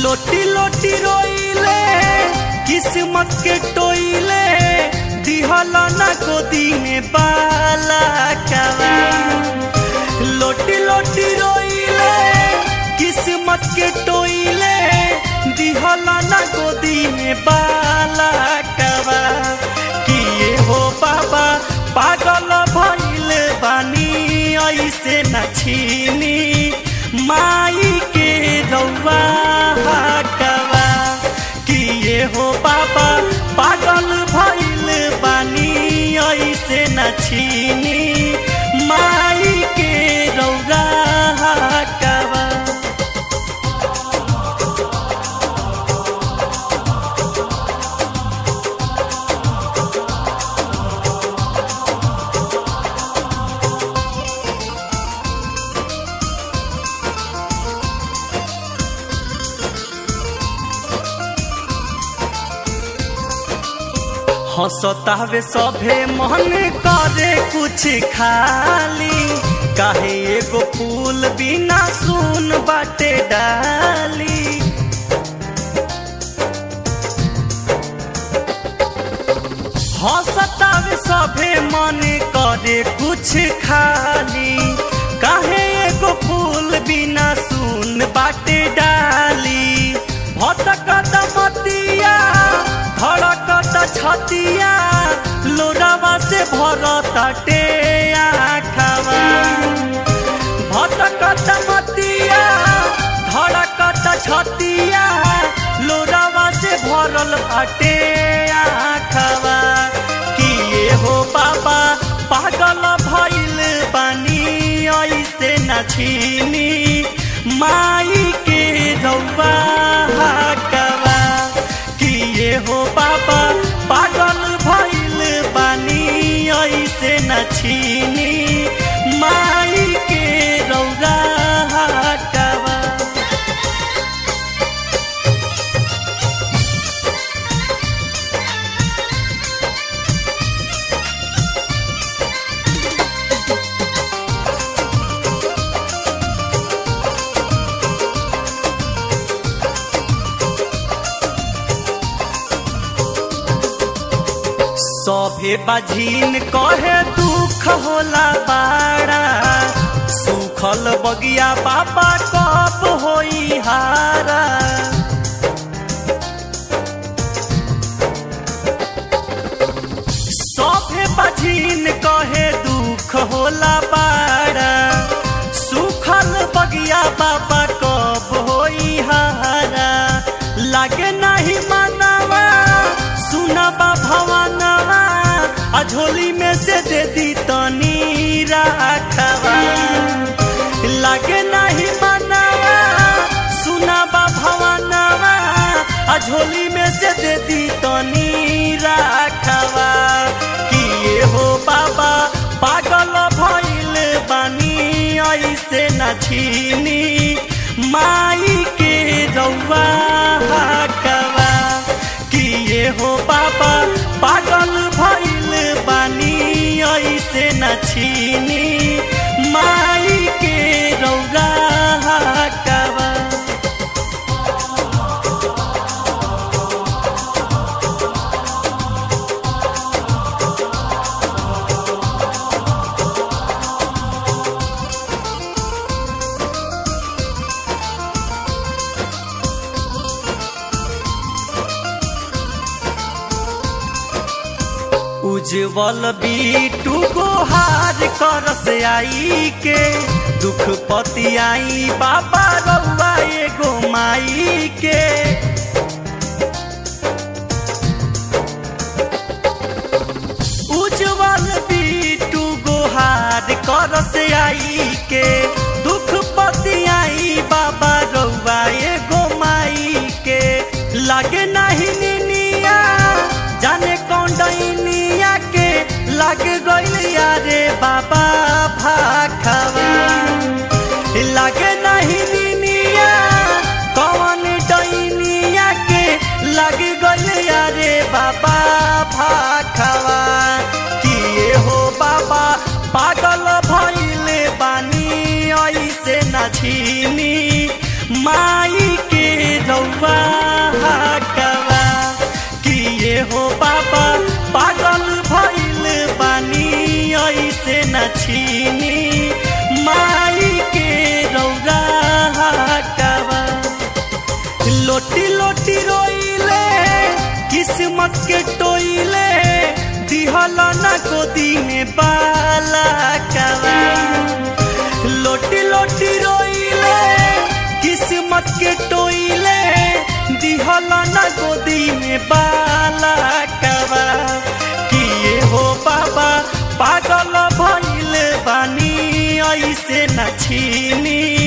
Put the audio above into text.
लोटी लोटी रोइले किस्मत के टोइले दिहला ना गोदी में बाला कवा लोटी लोटी रोइले किस्मत के टोइले दिहला ना गोदी में बाला कवा किए हो बाबा पागल भइल बानी ऐसे न छीनी माई के रौआ हकवा किए हो बाबा पागल भइल बानी ऐसे न छीनी माई के रौआ हकवा हंसतावे सभे मन करे कुछ खाली काहे एगो फूल बिना सुन बाटे डाली हंसतावे सभे मन करे कुछ खाली काहे एगो फूल बिना सुन बाटे डाली भटकत मतिया धड़कत छतिया लोरावा से भरताटे आखवा भटकत मतिया धड़कत छतिया लोरावा से भरल बाटे आखवा किए हो बाबा पागल भइल बानी ऐसे न छीनी माई के रौवा हकवा किए हो बाबा पागल भइल बानी ऐसे न छीनी माई के रौरा हकवा सभे बाझीन कहे दुख होला बाड़ा सुखल बगिया बाबा कब होई हारा सभे बाझीन कहे दुख होला बाड़ा सुखल बगिया बाबा कब होई हारा लागे नहीं मानवा सुनबा भवनवा आ झोली में से दे दी तनी राखवा लागे नहीं मनवा सुनबा भवनवा आ झोली में से दे दी तनी राखवा किए हो बाबा पागल भइल बानी ऐसे न छीनी माई के रौवा हकवा किए हो बाबा पागल भइल बानी ऐसे न छीनी माई के रौरा हकवा उज्जवल बीटू गोहार करस आई के दुख पति आई बाबा रउआ एगो माई के उज्जवल बीटू गोहार करस आई के दुख पति आई बाबा रउआ एगो माई के लागे नहीं निनिया जाने कौन डैनिया के लग गइल यारे बाबा भाखवा लागे नहीं निनिया कौन डैनिया के लग गइल यारे बाबा भाखवा किए हो बाबा पागल भइल बानी ऐसे न छीनी माई के रउआ हकवा कि ये हो बाबा पागल भइल बानी ऐसे न छीनी माई के रौरा हकवा लोटी लोटी रोइले किस्मत के टोइले दिहल न गोदी में बाला कवा लोटी लोटी रोइले किस्मत के टोइले दिहल न गोदी में बाला कवा किए हो बाबा पागल भइल बानी ऐसे न छीनी